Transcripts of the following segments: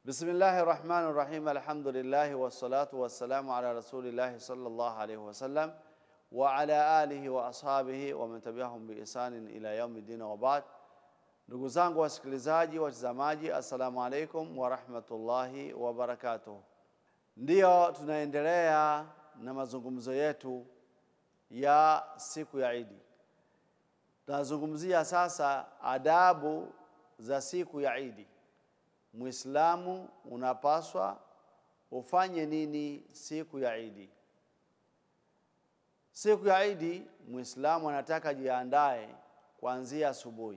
Bismillahi rahmani rahim, alhamdulillahi wassalatu wassalamu ala rasulillahi sallallahu alayhi wasallam wa ala alihi wa ashabihi wa man tabi'ahum bi ihsanin ila yaumi din wa ba'd. Ndugu zangu wasikilizaji, watazamaji, assalamu alaikum wa rahmatullahi wa barakatuh. Ndiyo tunaendelea na mazungumzo yetu ya siku ya Idi. Tunazungumzia sasa adabu za siku ya Idi. Muislamu unapaswa ufanye nini siku ya Idi? Siku ya Idi Muislamu anataka jiandae kuanzia asubuhi,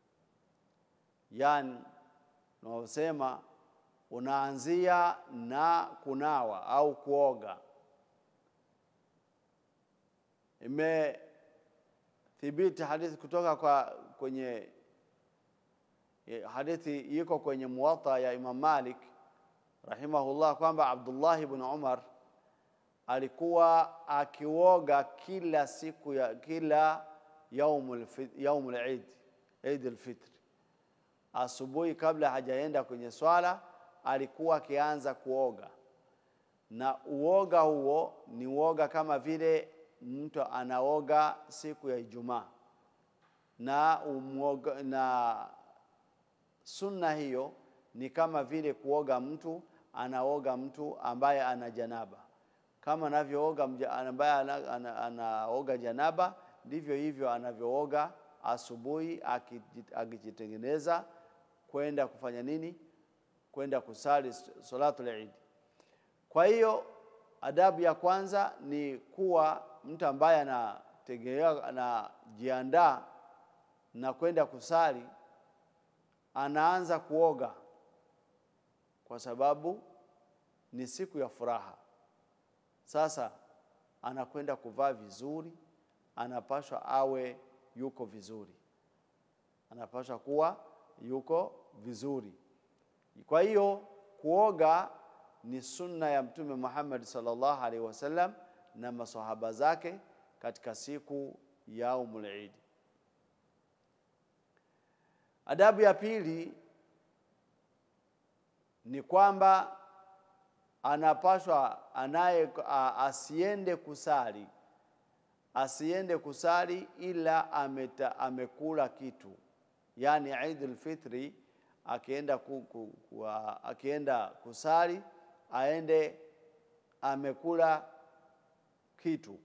yaani unaosema unaanzia na kunawa au kuoga. Imethibiti hadithi kutoka kwa kwenye hadithi iko kwenye Muwatta ya Imam Malik rahimahullah kwamba Abdullah ibn Umar alikuwa akioga kila siku ya kila yaumul yaumul Eid Eid al-Fitr, asubuhi kabla hajaenda kwenye swala alikuwa akianza kuoga, na uoga huo ni uoga kama vile mtu anaoga siku ya Ijumaa na umoga, na sunna hiyo ni kama vile kuoga mtu anaoga mtu ambaye ana janaba, kama anavyooga ambaye anaoga ana janaba, ndivyo hivyo anavyooga asubuhi akijitengeneza kwenda kufanya nini? Kwenda kusali salatul Eid. Kwa hiyo adabu ya kwanza ni kuwa mtu ambaye anategemea anajiandaa na kwenda kusali anaanza kuoga kwa sababu ni siku ya furaha. Sasa anakwenda kuvaa vizuri, anapashwa awe yuko vizuri, anapashwa kuwa yuko vizuri. Kwa hiyo kuoga ni sunna ya Mtume Muhammad sallallahu alaihi wasallam na masahaba zake katika siku ya yaumul Eid. Adabu ya pili ni kwamba anapaswa anaye asiende kusali asiende kusali ila ameta, amekula kitu, yaani Eid al-Fitri akienda, ku, ku, ku, akienda kusali aende amekula kitu,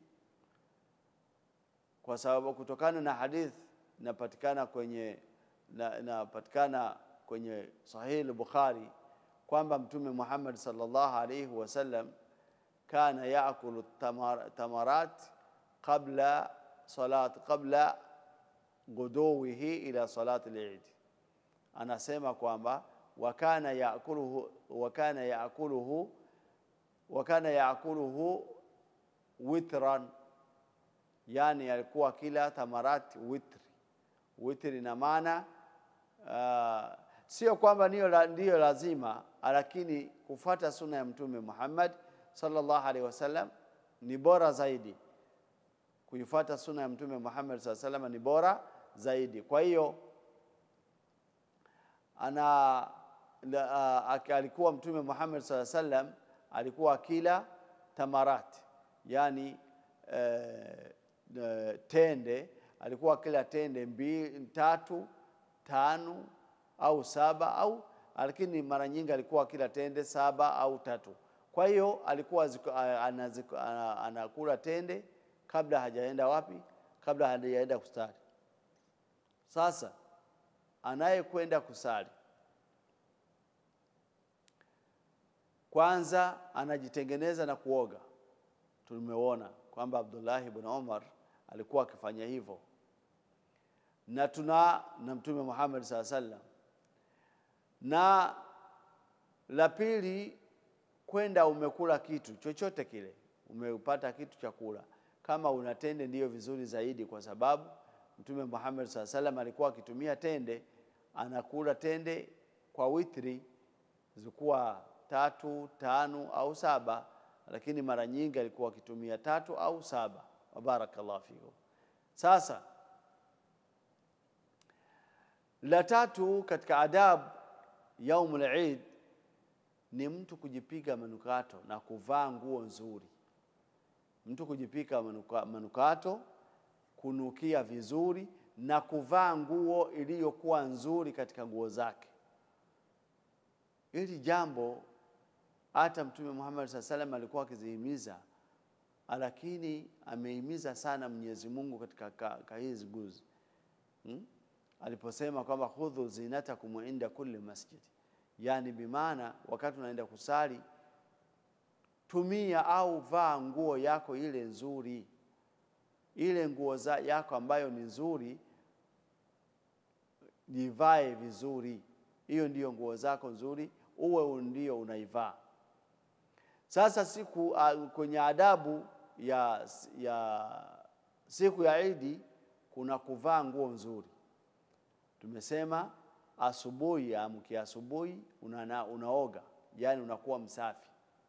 kwa sababu kutokana na hadith inapatikana kwenye inapatikana kwenye Sahih al-Bukhari kwamba Mtume Muhammad sallallahu alayhi wasallam kana yaakulu tamar, tamarat qabla salat qabla guduwihi ila salat al-Eid, anasema kwamba wakana yaakuluhu wakana yaakuluhu wakana yaakuluhu witran, yani alikuwa kila tamarat witri. Witri ina maana uh, sio kwamba ndiyo lazima, lakini kufuata sunna ya Mtume Muhammad sallallahu alaihi wasallam ni bora zaidi. Kuifuata sunna ya Mtume Muhammad sallallahu alaihi wasallam ni bora zaidi. Kwa hiyo ana uh, alikuwa Mtume Muhammad sallallahu alaihi wasallam alikuwa akila tamarat, yani uh, uh, tende alikuwa kila tende mbili, tatu, tano au saba au, lakini mara nyingi alikuwa kila tende saba au tatu. Kwa hiyo alikuwa anakula tende kabla hajaenda wapi? Kabla hajaenda kusali. Sasa anayekwenda kusali kwanza anajitengeneza na kuoga. Tumeona kwamba Abdullah ibn Umar alikuwa akifanya hivyo na tuna na Mtume Muhammad saa sallam. Na la pili, kwenda umekula kitu chochote kile, umepata kitu cha kula, kama una tende ndiyo vizuri zaidi, kwa sababu Mtume Muhammad saa sallam alikuwa akitumia tende, anakula tende kwa witri, zilikuwa tatu, tano au saba, lakini mara nyingi alikuwa akitumia tatu au saba. Wabarakallahu fikum. Sasa la tatu katika adabu yaumul Eid ni mtu kujipiga manukato na kuvaa nguo nzuri. Mtu kujipiga manuka, manukato, kunukia vizuri na kuvaa nguo iliyokuwa nzuri katika nguo zake. Hili jambo hata Mtume Muhammad SAW salam alikuwa akizihimiza, lakini amehimiza sana Mwenyezi Mungu katika ka, ka hizi guzi hmm? aliposema kwamba khudhu zinatakum inda kulli masjid, yani bimaana wakati unaenda kusali tumia au vaa nguo yako ile nzuri, ile nguo za yako ambayo ni nzuri, jivae vizuri. Hiyo ndiyo nguo zako nzuri, uwe ndio unaivaa. Sasa siku uh, kwenye adabu ya, ya siku ya Idi kuna kuvaa nguo nzuri. Tumesema asubuhi, amkia asubuhi una, unaoga, yani unakuwa msafi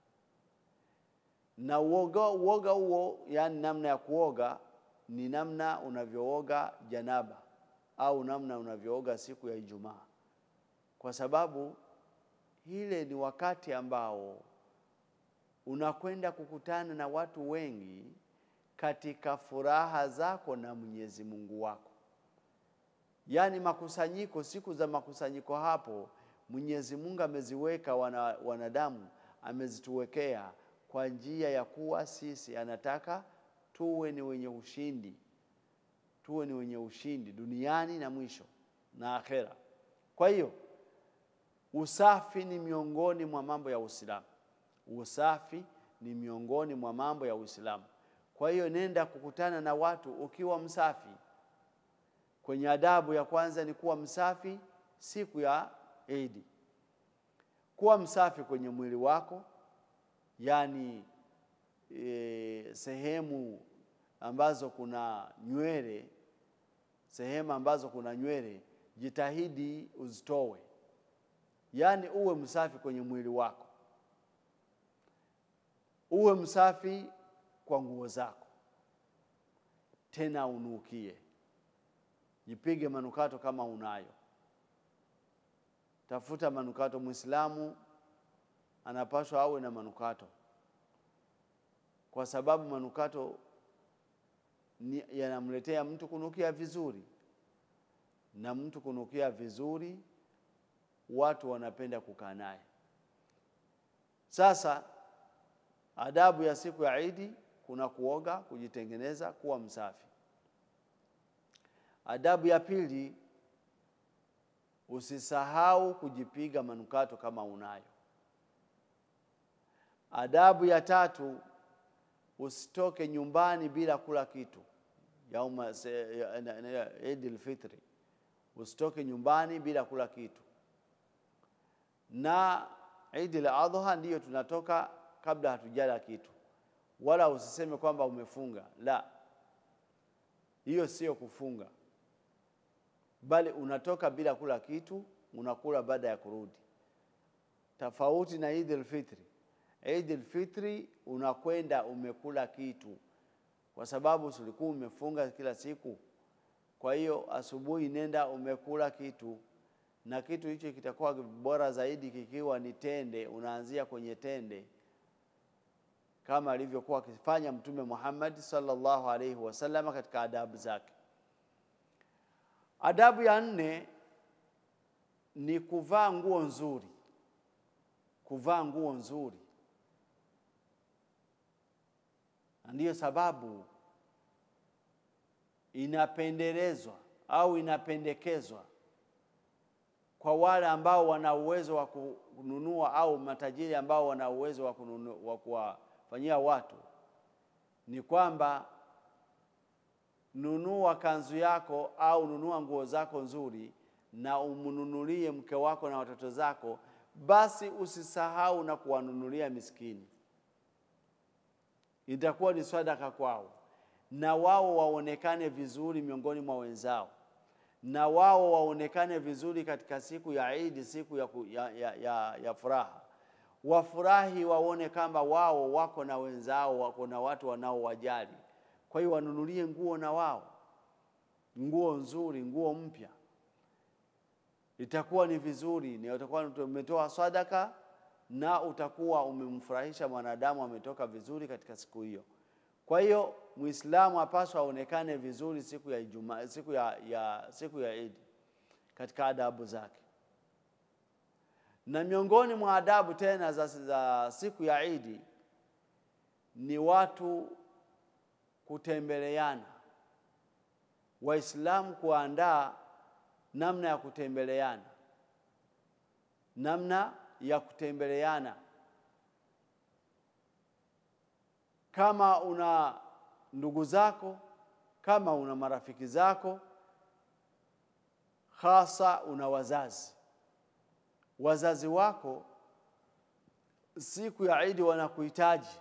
na uoga, uoga huo yani namna ya kuoga ni namna unavyooga janaba au namna unavyooga siku ya Ijumaa, kwa sababu ile ni wakati ambao unakwenda kukutana na watu wengi katika furaha zako na Mwenyezi Mungu wako. Yaani makusanyiko, siku za makusanyiko hapo Mwenyezi Mungu ameziweka wana, wanadamu amezituwekea kwa njia ya kuwa sisi anataka tuwe ni wenye ushindi, tuwe ni wenye ushindi duniani na mwisho na akhera. Kwa hiyo usafi ni miongoni mwa mambo ya Uislamu. Usafi ni miongoni mwa mambo ya Uislamu. Kwa hiyo nenda kukutana na watu ukiwa msafi. Kwenye adabu ya kwanza ni kuwa msafi siku ya Idi, kuwa msafi kwenye mwili wako, yaani e, sehemu ambazo kuna nywele, sehemu ambazo kuna nywele jitahidi uzitowe, yaani uwe msafi kwenye mwili wako, uwe msafi kwa nguo zako, tena unukie, jipige manukato kama unayo. Tafuta manukato. Mwislamu anapaswa awe na manukato, kwa sababu manukato yanamletea mtu kunukia vizuri, na mtu kunukia vizuri, watu wanapenda kukaa naye. Sasa adabu ya siku ya Idi kuna kuoga, kujitengeneza, kuwa msafi. Adabu ya pili, usisahau kujipiga manukato kama unayo. Adabu ya tatu, usitoke nyumbani bila kula kitu. Yauma Idil Fitri, usitoke nyumbani bila kula kitu. Na Idil Adha ndiyo tunatoka kabla hatujala kitu, wala usiseme kwamba umefunga. La, hiyo sio kufunga, bali unatoka bila kula kitu, unakula baada ya kurudi, tofauti na Idil Fitri. Idil Fitri unakwenda umekula kitu, kwa sababu ulikuwa umefunga kila siku. Kwa hiyo asubuhi nenda umekula kitu, na kitu hicho kitakuwa bora zaidi kikiwa ni tende. Unaanzia kwenye tende kama alivyokuwa akifanya Mtume Muhammad sallallahu alaihi wasallam katika adabu zake. Adabu ya nne ni kuvaa nguo nzuri, kuvaa nguo nzuri, na ndiyo sababu inapendelezwa au inapendekezwa kwa wale ambao wana uwezo wa kununua au matajiri ambao wana uwezo wa kununua wa kuwafanyia watu, ni kwamba nunua kanzu yako au nunua nguo zako nzuri na umnunulie mke wako na watoto zako, basi usisahau na kuwanunulia miskini. Itakuwa ni sadaka kwao, na wao waonekane vizuri miongoni mwa wenzao, na wao waonekane vizuri katika siku ya Idi, siku ya, ya, ya, ya, ya furaha. Wafurahi, waone kama wao wako na wenzao, wako na watu wanaowajali. Kwa hiyo wanunulie nguo na wao nguo nzuri, nguo mpya, itakuwa ni vizuri, ni utakuwa umetoa sadaka na utakuwa umemfurahisha mwanadamu, ametoka vizuri katika siku hiyo. Kwa hiyo Muislamu apaswa aonekane vizuri siku ya Ijumaa, siku ya, ya, siku ya Idi katika adabu zake. Na miongoni mwa adabu tena za, za siku ya Idi ni watu kutembeleana, Waislamu kuandaa namna ya kutembeleana, namna ya kutembeleana. Kama una ndugu zako, kama una marafiki zako, hasa una wazazi, wazazi wako siku ya Idi wanakuhitaji,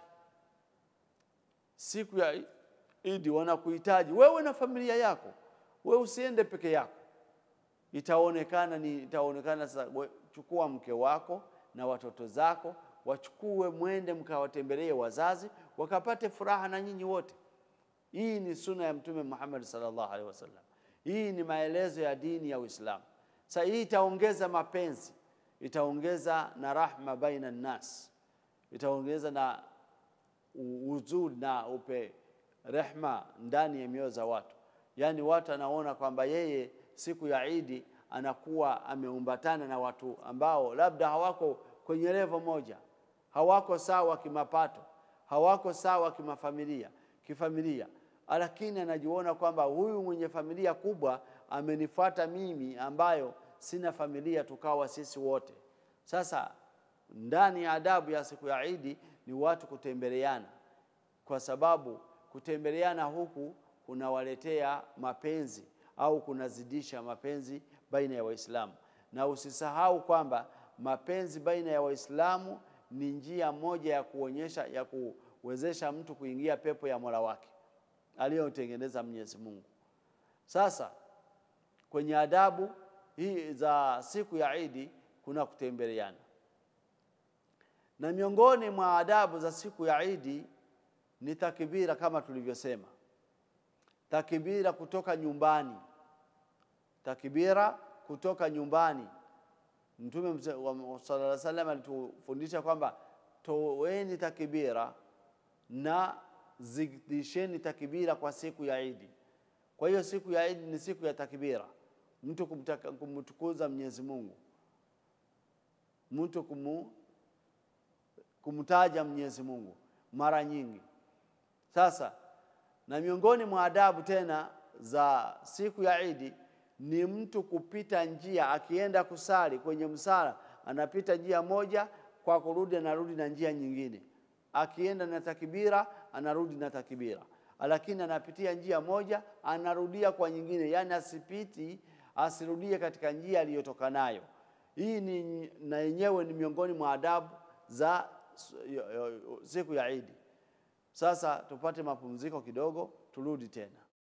siku ya Idi wanakuhitaji wewe na familia yako. Wewe usiende peke yako, itaonekana ni itaonekana sasa. Chukua mke wako na watoto zako, wachukue mwende mkawatembelee wazazi, wakapate furaha na nyinyi wote. Hii ni suna ya Mtume Muhammad sallallahu alaihi wasallam. Hii ni maelezo ya dini ya Uislamu. Sasa hii itaongeza mapenzi, itaongeza na rahma baina nnas, itaongeza na uzuri na upe rehma ndani ya mioyo za watu. Yaani watu anaona kwamba yeye siku ya Idi anakuwa ameumbatana na watu ambao labda hawako kwenye levo moja, hawako sawa kimapato, hawako sawa kimafamilia kifamilia, lakini anajiona kwamba huyu mwenye familia kubwa amenifuata mimi ambayo sina familia, tukawa sisi wote. Sasa ndani ya adabu ya siku ya Idi ni watu kutembeleana, kwa sababu kutembeleana huku kunawaletea mapenzi au kunazidisha mapenzi baina ya Waislamu. Na usisahau kwamba mapenzi baina ya Waislamu ni njia moja ya kuonyesha ya kuwezesha mtu kuingia pepo ya Mola wake aliyotengeneza Mwenyezi Mungu. Sasa kwenye adabu hii za siku ya Idi kuna kutembeleana, na miongoni mwa adabu za siku ya Idi ni takbira, kama tulivyosema, takbira kutoka nyumbani, takbira kutoka nyumbani. Mtume sallallahu alaihi wasallam alitufundisha kwamba toweni takbira na zidisheni takbira kwa siku ya Idi. Kwa hiyo siku ya Idi ni siku ya takbira, mtu kumtukuza Mwenyezi Mungu, mtu kumu, kumtaja Mwenyezi Mungu mara nyingi. Sasa na miongoni mwa adabu tena za siku ya Idi ni mtu kupita njia, akienda kusali kwenye msala, anapita njia moja, kwa kurudi anarudi na njia nyingine. Akienda na takbira, anarudi na takbira, lakini anapitia njia moja, anarudia kwa nyingine, yaani asipiti, asirudie katika njia aliyotoka nayo. Hii ni na yenyewe ni miongoni mwa adabu za siku ya Idi. Sasa tupate mapumziko kidogo, turudi tena.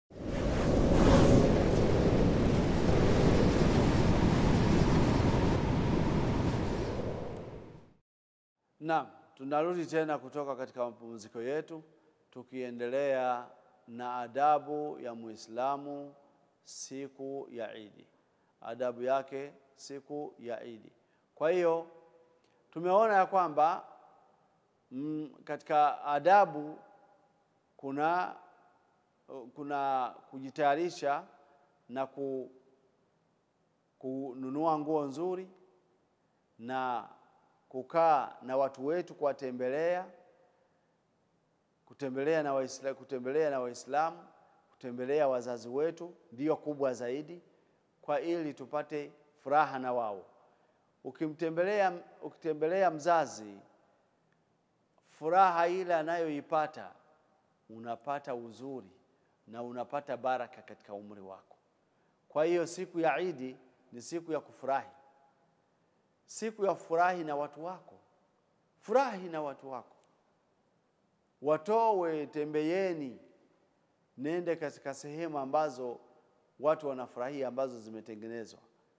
Naam, tunarudi tena kutoka katika mapumziko yetu tukiendelea na adabu ya Muislamu siku ya Idi, adabu yake siku ya Idi. Kwa hiyo tumeona ya kwamba mm, katika adabu kuna kuna kujitayarisha na ku, kununua nguo nzuri na kukaa na watu wetu kuwatembelea, kutembelea na Waislamu, kutembelea na Waislamu, kutembelea wazazi wetu ndiyo kubwa zaidi, kwa ili tupate furaha na wao. Ukimtembelea, ukitembelea mzazi, furaha ile anayoipata unapata uzuri na unapata baraka katika umri wako. Kwa hiyo siku ya Idi ni siku ya kufurahi, siku ya furahi na watu wako, furahi na watu wako, watowe, tembeeni, nende katika sehemu ambazo watu wanafurahia, ambazo zimetengenezwa,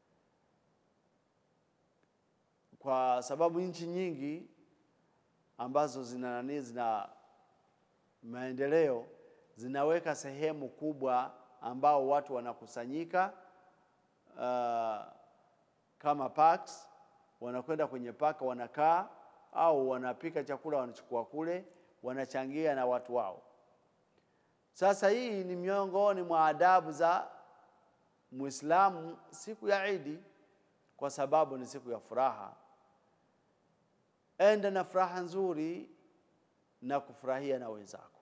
kwa sababu nchi nyingi ambazo zina nani, zina maendeleo zinaweka sehemu kubwa ambao watu wanakusanyika uh, kama parks wanakwenda kwenye paka, wanakaa au wanapika chakula, wanachukua kule, wanachangia na watu wao. Sasa hii ni miongoni mwa adabu za Muislamu siku ya Idi, kwa sababu ni siku ya furaha. Enda na furaha nzuri na kufurahia na wenzako.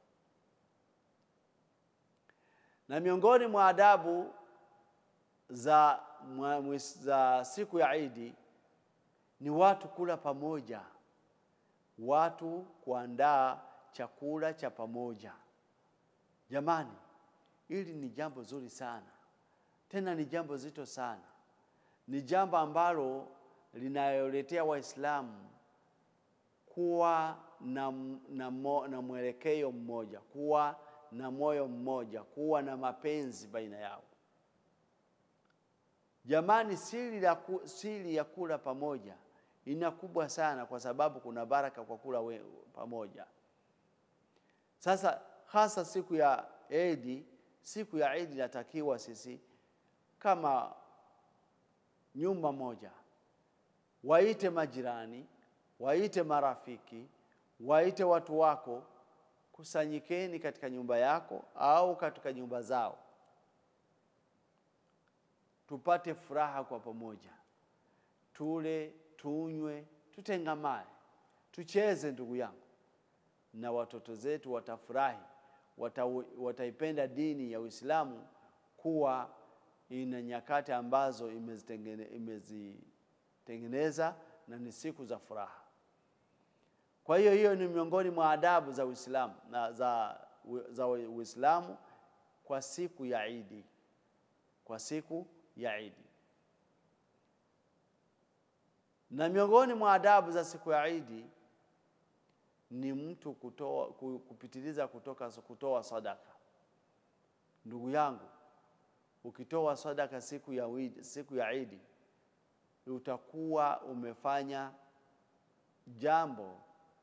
Na miongoni mwa adabu za, mwa, za siku ya Idi ni watu kula pamoja, watu kuandaa chakula cha pamoja. Jamani, hili ni jambo zuri sana, tena ni jambo zito sana, ni jambo ambalo linayoletea Waislamu kuwa na, na, mo, na mwelekeo mmoja, kuwa na moyo mmoja, kuwa na mapenzi baina yao. Jamani, siri ya, siri ya kula pamoja ina kubwa sana, kwa sababu kuna baraka kwa kula we, pamoja. Sasa hasa siku ya Idi, siku ya Idi inatakiwa sisi kama nyumba moja, waite majirani, waite marafiki, waite watu wako, kusanyikeni katika nyumba yako au katika nyumba zao, tupate furaha kwa pamoja, tule, tunywe, tutengamane, tucheze, ndugu yangu, na watoto zetu watafurahi, wata, wataipenda dini ya Uislamu kuwa ina nyakati ambazo imezitengeneza na ni siku za furaha. Kwa hiyo hiyo ni miongoni mwa adabu za Uislamu na za, za Uislamu kwa siku ya Idi, kwa siku ya Idi. Na miongoni mwa adabu za siku ya Idi ni mtu kutoa, kupitiliza kutoka kutoa sadaka. Ndugu yangu, ukitoa sadaka siku ya Idi, siku ya Idi utakuwa umefanya jambo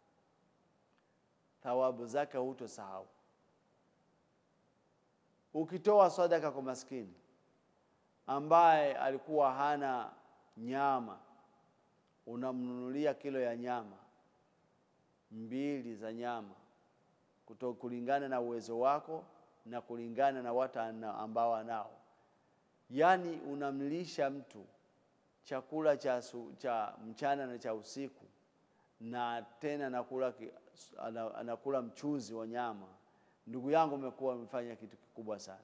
thawabu zake hutosahau. Ukitoa sadaka kwa maskini ambaye alikuwa hana nyama, unamnunulia kilo ya nyama mbili za nyama kuto kulingana na uwezo wako na kulingana na watu ambao anao, yaani unamlisha mtu chakula cha, su, cha mchana na cha usiku na tena anakula, anakula mchuzi wa nyama. Ndugu yangu, umekuwa umefanya kitu kikubwa sana.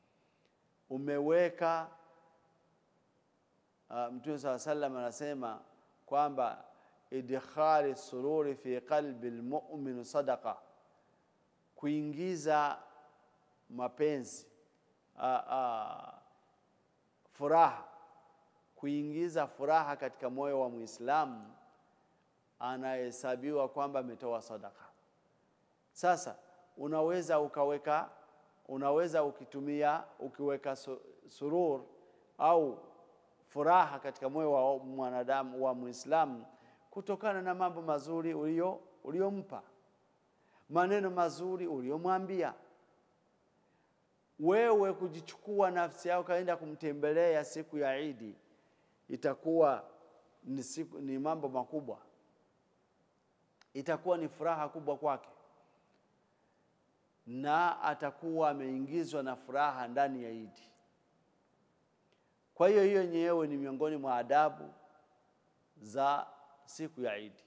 Umeweka uh, Mtume saa sallam anasema kwamba idkhali sururi fi qalbi lmumin sadaqa, kuingiza mapenzi uh, uh, furaha, kuingiza furaha katika moyo wa Muislamu anahesabiwa kwamba ametoa sadaka. Sasa unaweza ukaweka, unaweza ukitumia ukiweka surur au furaha katika moyo wa mwanadamu wa Muislamu kutokana na mambo mazuri ulio uliompa, maneno mazuri uliomwambia. Wewe kujichukua nafsi yako kaenda kumtembelea siku ya Idi itakuwa ni, siku, ni mambo makubwa itakuwa ni furaha kubwa kwake, na atakuwa ameingizwa na furaha ndani ya Idi. Kwa hiyo hiyo yenyewe ni miongoni mwa adabu za siku ya Idi.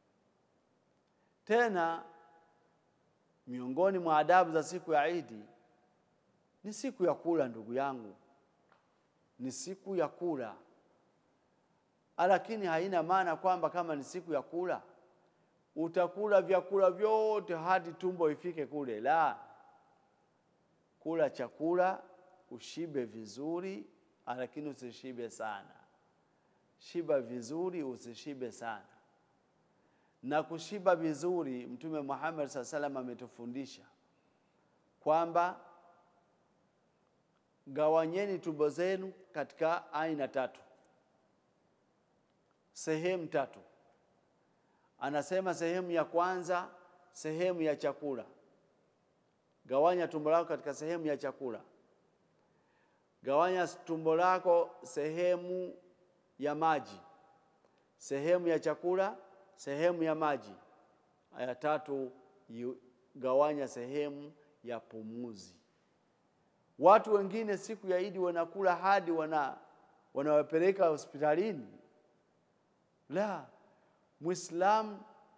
Tena miongoni mwa adabu za siku ya Idi ni siku ya kula, ndugu yangu, ni siku ya kula, lakini haina maana kwamba kama ni siku ya kula utakula vyakula vyote hadi tumbo ifike kule. La, kula chakula ushibe vizuri, lakini usishibe sana. Shiba vizuri, usishibe sana. Na kushiba vizuri, Mtume Muhammad saa salam ametufundisha kwamba gawanyeni tumbo zenu katika aina tatu, sehemu tatu Anasema sehemu ya kwanza, sehemu ya chakula. Gawanya tumbo lako katika sehemu ya chakula. Gawanya tumbo lako sehemu ya maji, sehemu ya chakula, sehemu ya maji. Aya tatu, gawanya sehemu ya pumuzi. Watu wengine siku ya Idi wanakula hadi wana wanawapeleka hospitalini. La, Muislamu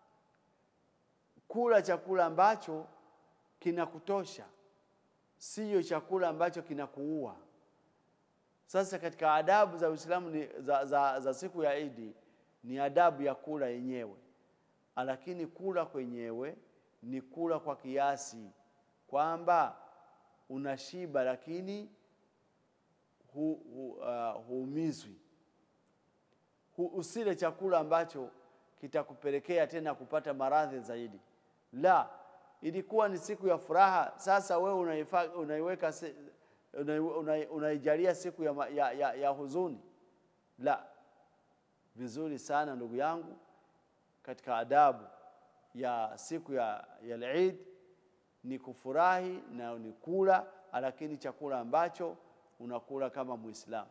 kula chakula ambacho kinakutosha, siyo chakula ambacho kinakuua. Sasa katika adabu za Uislamu ni, za, za, za siku ya Idi ni adabu ya kula yenyewe, lakini kula kwenyewe ni kula kwa kiasi, kwamba unashiba lakini hu, hu, uh, huumizwi. Hu, usile chakula ambacho kitakupelekea tena kupata maradhi zaidi. La, ilikuwa ni siku ya furaha. Sasa wewe unaifa, unaiweka unaijalia siku ya, ya, ya, ya huzuni. La, vizuri sana ndugu yangu, katika adabu ya siku ya, ya Eid ni kufurahi na ni kula, lakini chakula ambacho unakula kama Muislamu.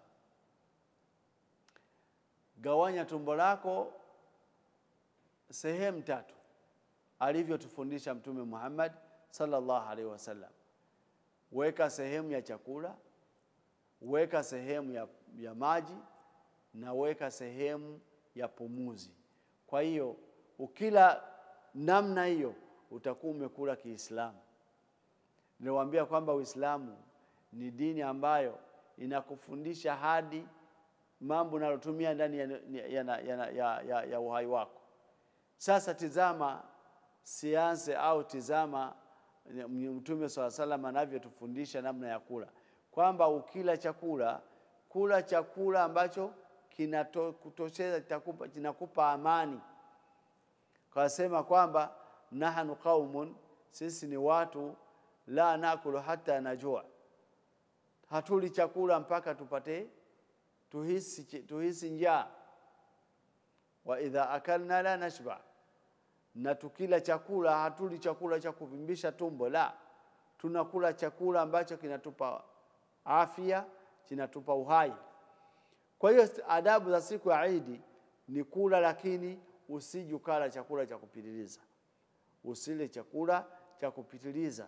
Gawanya tumbo lako sehemu tatu alivyotufundisha Mtume Muhammad sallallahu alaihi wasallam. Weka sehemu ya chakula, weka sehemu ya, ya maji na weka sehemu ya pumuzi. Kwa hiyo ukila namna hiyo utakuwa umekula Kiislamu. Niliwaambia kwamba Uislamu ni dini ambayo inakufundisha hadi mambo unalotumia ndani ya, ya, ya, ya, ya, ya uhai wako. Sasa tizama sianse au tizama Mtume swalla salam anavyotufundisha namna ya kula, kwamba ukila chakula, kula chakula ambacho kinakutosheza, kinakupa amani. Kasema kwamba nahnu qaumun, sisi ni watu la nakulu hata najua, hatuli chakula mpaka tupate tuhisi, tuhisi njaa. Wa idha akalna la nashba, na tukila chakula hatuli chakula cha kuvimbisha tumbo, la tunakula chakula ambacho kinatupa afya, kinatupa uhai. Kwa hiyo adabu za siku ya Idi ni kula, lakini usije ukala chakula cha kupitiliza. Usile chakula cha kupitiliza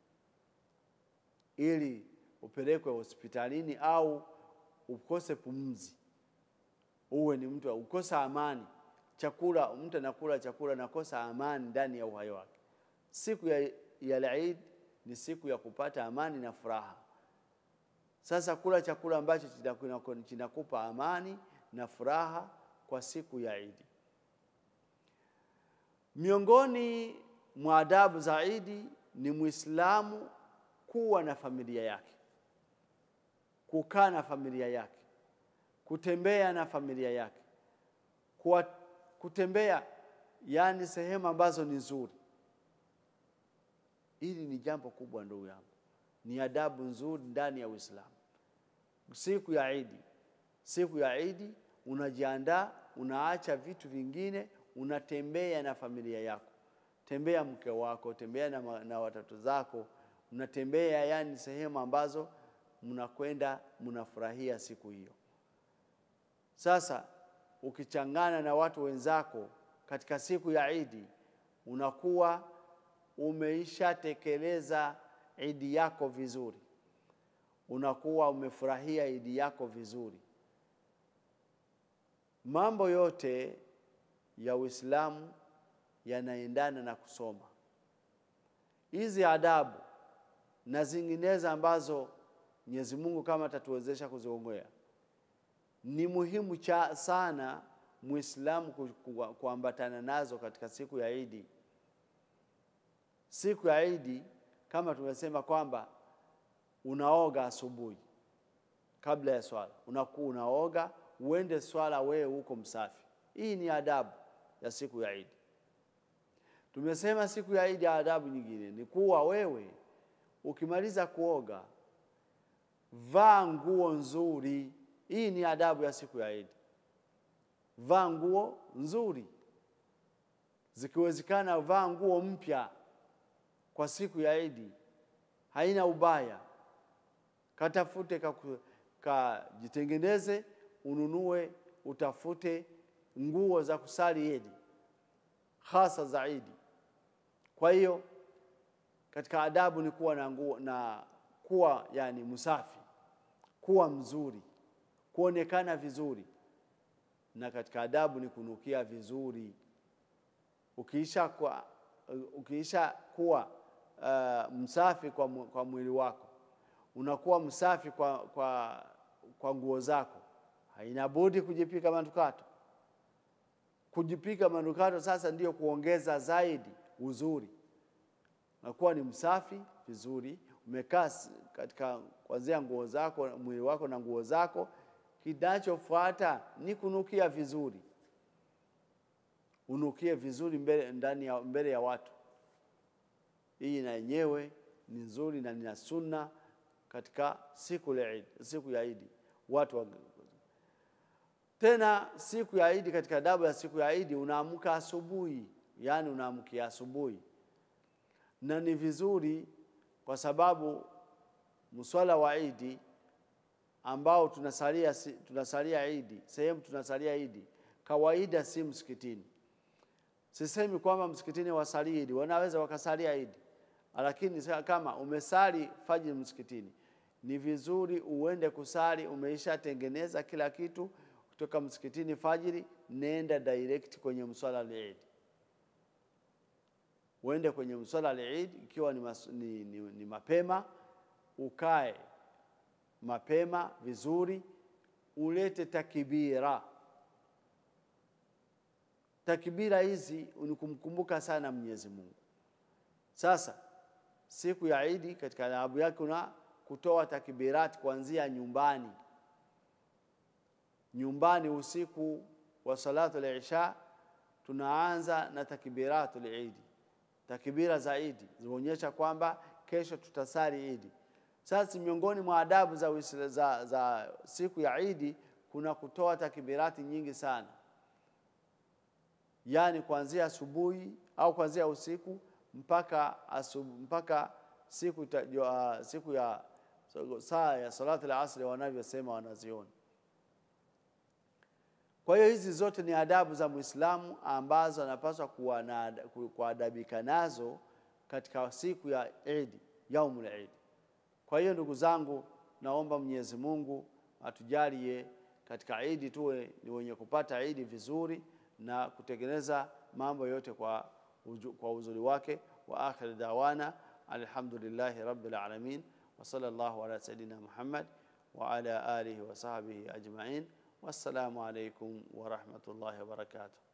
ili upelekwe hospitalini au ukose pumzi, uwe ni mtu ukosa amani. Chakula mtu anakula chakula nakosa amani ndani ya uhai wake. Siku ya, ya Eid ni siku ya kupata amani na furaha. Sasa kula chakula ambacho kinakupa amani na furaha kwa siku ya Eid. Miongoni mwa adabu za Eid ni Muislamu kuwa na familia yake, kukaa na familia yake, kutembea na familia yake, kwa kutembea yani sehemu ambazo ni nzuri. Hili ni jambo kubwa ndugu yangu, ni adabu nzuri ndani ya Uislamu. Siku ya Idi, siku ya Idi unajiandaa, unaacha vitu vingine, unatembea na familia yako, tembea mke wako, tembea na, na watoto zako, unatembea yani sehemu ambazo mnakwenda mnafurahia siku hiyo. Sasa ukichangana na watu wenzako katika siku ya Idi, unakuwa umeishatekeleza Idi yako vizuri, unakuwa umefurahia Idi yako vizuri. Mambo yote ya Uislamu yanaendana na kusoma hizi adabu na zinginezo ambazo Mwenyezi Mungu kama atatuwezesha kuziongea ni muhimu cha sana Muislamu kuambatana nazo katika siku ya Idi. Siku ya Idi kama tumesema kwamba unaoga asubuhi kabla ya swala, unakuwa unaoga uende swala, wewe huko msafi. Hii ni adabu ya siku ya Idi. Tumesema siku ya Idi, adabu nyingine ni kuwa wewe ukimaliza kuoga, vaa nguo nzuri. Hii ni adabu ya siku ya Idi. Vaa nguo nzuri, zikiwezekana vaa nguo mpya kwa siku ya Idi, haina ubaya. Katafute kajitengeneze, ununue, utafute nguo za kusali Idi, hasa za Idi. Kwa hiyo katika adabu ni kuwa na nguo na kuwa yani msafi, kuwa mzuri, kuonekana vizuri, na katika adabu ni kunukia vizuri. Ukiisha kuwa, ukiisha kuwa uh, msafi kwa, mu- kwa mwili wako, unakuwa msafi kwa, kwa, kwa nguo zako, haina budi kujipika manukato. Kujipika manukato sasa ndiyo kuongeza zaidi uzuri unakuwa ni msafi vizuri, umekaa s- katika kuanzia nguo zako, mwili wako na nguo zako. Kinachofuata ni kunukia vizuri, unukie vizuri mbele, ndani ya, mbele ya watu. Hii na yenyewe ni nzuri na nina sunna katika siku ya Eid, siku ya Idi watu wa, tena siku ya Idi, katika adabu ya siku ya Idi unaamka asubuhi, yaani unaamkia asubuhi na ni vizuri kwa sababu mswala wa Idi ambao tunasalia, si- tunasalia Idi, sehemu tunasalia Idi kawaida si msikitini. Sisemi kwamba msikitini wasali Idi, wanaweza wakasalia Idi, lakini sa- kama umesali fajiri msikitini, ni vizuri uende kusali, umeishatengeneza kila kitu kutoka msikitini fajiri, nenda direct kwenye mswala al-Idi uende kwenye mswala al-Eid ikiwa ni, mas, ni, ni, ni mapema, ukae mapema vizuri, ulete takbira. Takbira hizi ni kumkumbuka sana Mwenyezi Mungu. Sasa siku ya Idi katika adabu yake una kutoa takbirati kuanzia nyumbani. Nyumbani usiku wa salatu al-Isha tunaanza na takbiratu al-Idi takbira za Idi zinaonyesha kwamba kesho tutasali Idi. Sasa miongoni mwa adabu za, Uisla- za, za siku ya Idi kuna kutoa takbirati nyingi sana, yaani kuanzia asubuhi au kuanzia usiku mpaka asubu, mpaka siku, ta, uh, siku ya saa ya salatu al-asri wanavyosema wanaziona. Kwa hiyo hizi zote ni adabu za Muislamu ambazo anapaswa kuwa na ku- kuadabika nazo katika siku ya Idi, yaumul Idi. Kwa hiyo ndugu zangu, naomba Mwenyezi Mungu atujalie katika Idi tuwe ni wenye kupata Idi vizuri na kutengeneza mambo yote kwa, uju, kwa uzuri wake. Wa akhir dawana alhamdulillahi rabbil alamin wa sallallahu ala sayidina Muhammad wa ala alihi wa sahbihi ajma'in. Wassalamu alaikum wa rahmatullahi wa barakatuh.